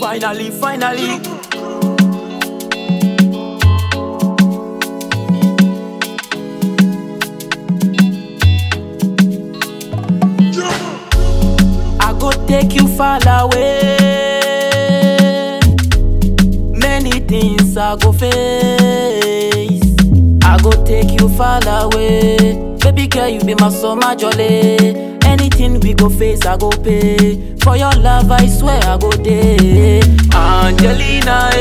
Finally, finally. I go take you far away. Many things I go face. I go take you far away. Baby girl, you be my summer jolly. Anything we go face, I go pay. For your love, I swear I go day. Angelina,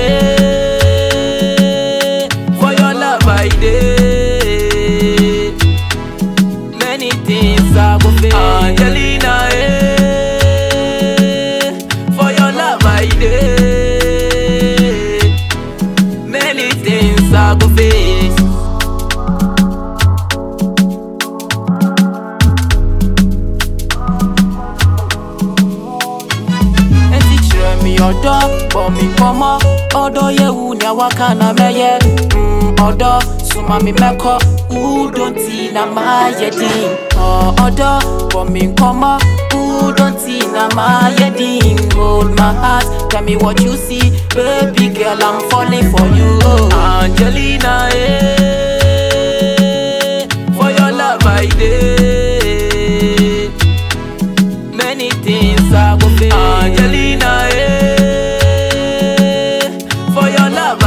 eh. For your love, I day. Many things I go face. Angelina, eh. For your love, I day. Many things I go face. ẹtí kyerɛ mi ɔdɔ bɔ mi nkɔmɔ ɔdɔ yɛ wu ni awaka na mɛyɛ mm, ɔdɔ suma mi mɛkɔ udonti na maa yɛ din Ɔ, ɔdɔ bɔ mi nkɔmɔ udonti na maa yɛ din hold my heart tell me what you see baby girl i'm falling for you oh. angelina eh, for your love i dey. Many things I go face. Angelina, eh, for your love I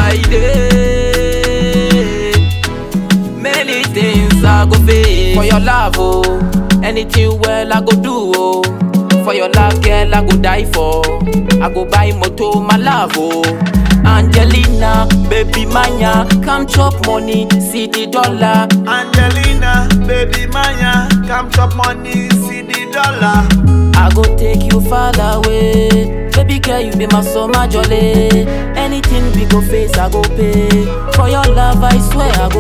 did. Many things I go face. For your love, oh, anything well I go do, oh. For your love, girl, I go die for. I go buy moto, my love, oh. Angelina, baby mania, come chop money, see the dollar. Angelina, baby Maya, come chop money, see the dollar. I go take you far away. Baby girl, you be my summer jolly. Anything we go face, I go pay. For your love, I swear I